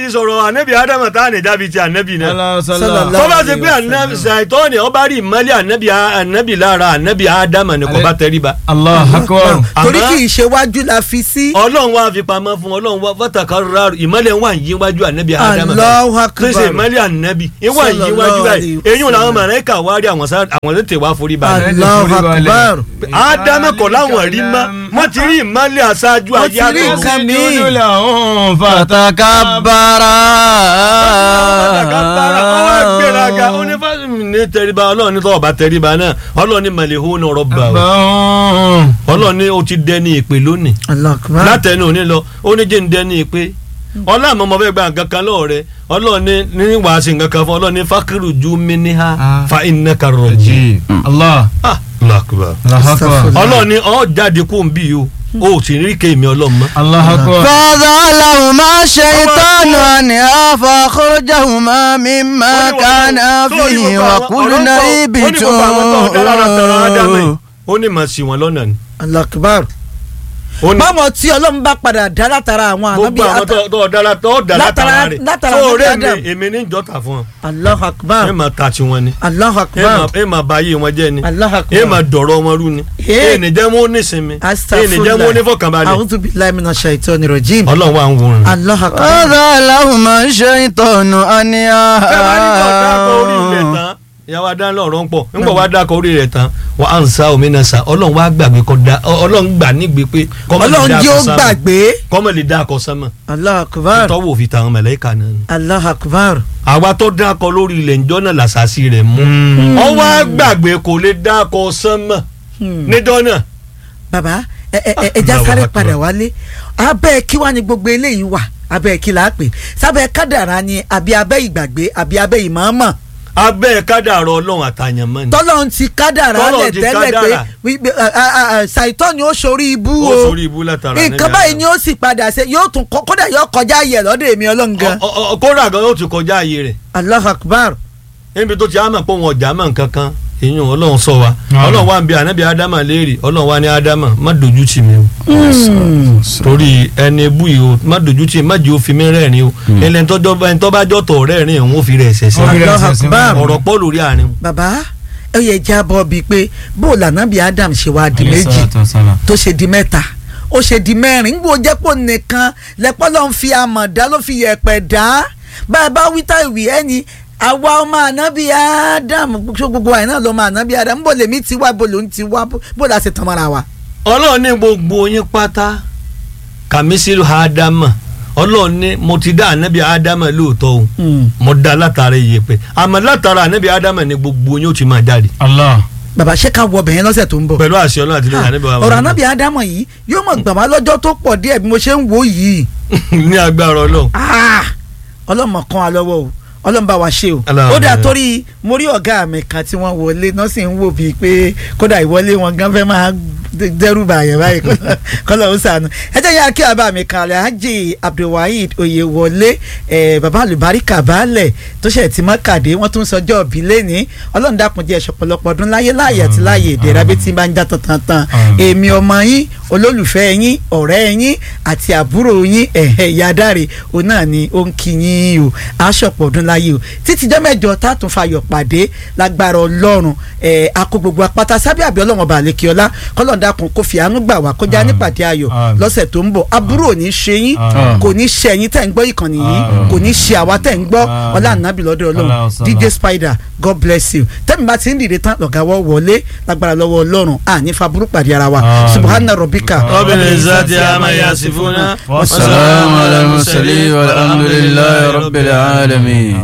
ti sọ̀rọ̀ ànábì ádámù tá à ní dábì ti ànábì náà Sallallahu tó bá ṣe alaihi pé ànábì wasallam. ṣàìtọ́ni ọba rí ìmọ́lẹ̀ ànábì ànábì lára ànábì ádámù ni kò bá tẹríba allah akbar torí Àmọ́- kì í ṣe wájú la fi sí. ọlọ́run wá fi pamọ́ fún ọlọ́run wá fọ́tàkà rárá ìmọ́lẹ̀ wà ń yíwájú ànábì ádámù Allahu akbar. kí ṣe ìmọ́lẹ̀ ànábì ìwà ń yíwájú Sallallahu báyìí alaihi eyín làwọn wasallam. màláíkà wá rí àwọn sá- àwọn tètè wá forí balẹ̀ Allahu akbar. ádámù kọ̀ láwọn rí mọ́ wọ́n ti rí ìmọ́lẹ̀ aṣáájú Wọ́n ti ayé rí àtọ̀run. nǹkan míì. Sujudu lahum fatakabara. ọwọ́ gbéraga ó ní fásitì ní tẹríba ọlọ́run ní tọ́wọ́ bá tẹríba náà ọlọ́run ní màlẹ́hó ní ọ̀rọ̀ bá o Bọ́n. ọlọ́run ní o ti dẹni ìpè lónìí Allahu akbar. látẹnu òní lọ ó ní jẹ́ ń dẹni ìpè ọlọ́run àmọ́ mo fẹ́ gba nǹkan kan lọ́wọ́ rẹ ọlọ́run ní ní wàá ṣe nǹkan kan fún ọlọ́run ní fákìrù ju mi ní ha Ah. fa iná ka rọ̀ jí. Ji. Allah. Ah, Allahu Akbar. Allah akbar. ọlọ́run ní ọ́ jáde kó ń bí o o ò sì rí kéèmí ọlọ́run mọ́. Allah akbar. فذلهما الشيطان عنها فأخرجهما مما كان فيه وقلنا اهبطوا ó ní màá sì wọn lọ́nà ni. Allahu akbar. ó ní báwọn tí ọlọ́run bá padà dá látara àwọn ànábì gbogbo àwọn tó tó dára tó dà Látara- látara rẹ̀ látara tó Ànábì rẹ̀ Adam. mi èmi ní ìjọta fún ọ Allahu akbar. ẹ máa ta tiwọn ni Allahu ẹ akbar. máa ẹ máa ba ayé wọn jẹ́ ni Allahu akbar. ẹ máa dọ̀rọ̀ wọn rú ni Eh. ẹ ní jẹ́ wọn ó nísinmi ẹ ní jẹ́ Astaghfirullah. wọn ó nífọ̀kànbalẹ̀ A'udhu billahi minash shaitani rajim. ọlọ́run wà ń wòran. Allahu akbar. فذلهما الشيطان عنها bẹ́ẹ̀ bá ní kọ́ dákọ̀ orí rẹ̀ tán ìyàwó adá lọ́rọ̀ ń pọ̀ nígbà wàá dákọ̀ orí rẹ̀ tán wà á ń sa omi náà sa ọlọ́run wàá gbàgbé kọ́ da ọlọ́run gbà nígbè pé kọ́mọ lè Ọlọ́run dákọ̀ jí ó sámà. gbàgbé. kọ́mọ lè dákọ̀ sánmà Allahu akbar. tọ́wọ́ òfin tàwọn mẹ̀lẹ́kà náà ni. Allahu akbar. àwa tó dákọ̀ lórí ilẹ̀ ńjọ́ náà làṣàṣì rẹ̀ mú ọ wá gbàgbé kò lè dákọ̀ sánmà Hmm. níjọ́ náà bàbá ẹ ẹ ẹ ẹja Allahu sáré akbar. padà wálé abẹ́ kí wá ní gbogbo eléyìí wà abẹ́ kí là á pè sábẹ́ kádàrá ni àbí abẹ́ ìgbàgbé àbí abẹ́ ìmọ̀ọ́mọ̀ abẹ́ kádàrọ̀ ọlọ́run àtàyànmọ́ ni. tọ́lọ́run ti kádàrá Tọ́lọ́run lẹ̀ ti tẹ́lẹ̀ pé kádàrá. wípé, a- a- a- a- ṣàìtọ́ ni ó sorí ibú ó o sórí ibú látara nǹkan báyìí ni ó sì padà ṣe yóò tún kọ́ kódà yóò kọjá ayẹ̀ lọ́dọ̀ èmi ọlọ́ngan kóra gan yóò ti kọjá ayé rẹ̀ Allahu akbar níbi tó ti á mọ̀ pé òun ọ̀jà mọ̀ nǹkan kan èyàn ọlọ́run sọ wa Ah. ọlọ́run wa ń bi ànábì ádámà léèrè ọlọ́run wa ní ádámà má dojú tì mí o torí ẹni bú yìí o má dojú tì mí má jẹ́ ó fi mí rẹ́rìn o ẹni tọ́jọ́ ẹni tọ́ bá jọ́tọ̀ rẹ́rìn òun ó fi rẹ̀ ṣẹ̀ sí Ó fi rẹ̀ Allahu ṣẹ̀ sí akbar. wọn. ọ̀rọ̀ pọ̀ lórí àárín bàbá ẹ yẹ já bọ́ bíi pé bó lànà bí Adam ṣe wá di Alayhi méjì salatu wassalam. tó ṣe di mẹ́ta ó ṣe di mẹ́rin gbó jẹ́ pò nìkan lẹ́pọ́ ló ń fi amọ̀ dá ló fi yẹ̀pẹ̀ dá bá a bá wí tá ìwì ẹni àwa ọmọ ànábì Adam ṣó gbogbo àyìn náà lọ́mọ ànábì Adam bó lèmi ti wá bó lòún ti wá bó- bó la ṣe tán mọ́ra wa. ọlọ́run ní gbogbo yín pátá kàmísìlù ádámà ọlọ́run ní mo ti dá ànábì ádámà lóòótọ́ o mo dá látara iyẹ̀pẹ̀ àmọ́ látara ànábì ádámà ní gbogbo yín ó ti máa jáde Allah. bàbá ṣé ká wọ ọbẹ̀ yẹn lọ́sẹ̀ tó ń bọ̀. pẹ̀lú àṣẹ ọlọ́run àti lẹ́yìn ànábì wa ọ̀rọ̀ ànábì Adam yìí yóò mọ̀ gbà wá lọ́jọ́ tó pọ̀ díẹ̀ bí mo ṣe ń wò yìí. ní agbára ọlọ́run Ah! ọlọ́mọ kan wa lọ́wọ́ o ọlọ́mọ bá wa ṣe o Aláàmì. ó dà torí mo rí ọ̀gá mi kan tí wọ́n wọlé náà sì ń wò bíi pé kódà ìwọlé wọn gan fẹ́ máa dẹ́rù bàyẹ̀ báyìí kọ́lọ̀ ó sànù ẹ jẹ́ yára kí bàbá mi kan Alhaji Abdulwaheed Oyewọlé ẹ̀ bàbá àlùbáríkà baálẹ̀ tó ṣẹ̀ tí mọ́ kàdé wọ́n tún sọjọ́ òbí lẹ́ni ọlọ́run dákun jẹ́ ṣọ̀pọ̀lọpọ̀ ọdún láyé láàyè àti láàyè ìdẹ̀ra bí tí ń bá ń já tantan tan Àmín. èmi ọmọ yín olólùfẹ́ yín ọ̀rẹ́ yín àti àbúrò yín ẹ̀hẹ̀ ìyá dáre òun náà ni ó ń kí yín o aṣọ̀pọ̀ ọdún láyé o títí jọ́ mẹ́jọ tá a tún fayọ̀ pàdé lágbára ọlọ́run ẹ̀ akó gbogbo apáta sábẹ́ àbí ọlọ́run ọba àlekíọ́lá kọ́lọ́n dákun kó fi àánú gbà wá kọjá Àmín. nípàdé ayọ̀ Àmín. lọ́sẹ̀ tó ń bọ̀ aburú ò ní ṣe yín Àmín. kò ní ṣe ẹ̀yin tẹ̀ ń gbọ́ ìkànnì yìí Àmín. kò ní ṣe àwa tẹ̀ ń gbọ́ Àmín. ọlá ànábì lọ́dọ̀ ọlọ́run Allahu salam. DJ Spider God bless you tẹ́mi bá ti ń dìde tán lọ́gàwọ́ wọlé lágbára lọ́wọ́ ọlọ́run àní faburú pàdé ara wa Àmín. subhana rabbika Rabbil izzati amma yasifuna والسلام على المرسلين والحمد لله رب العالمين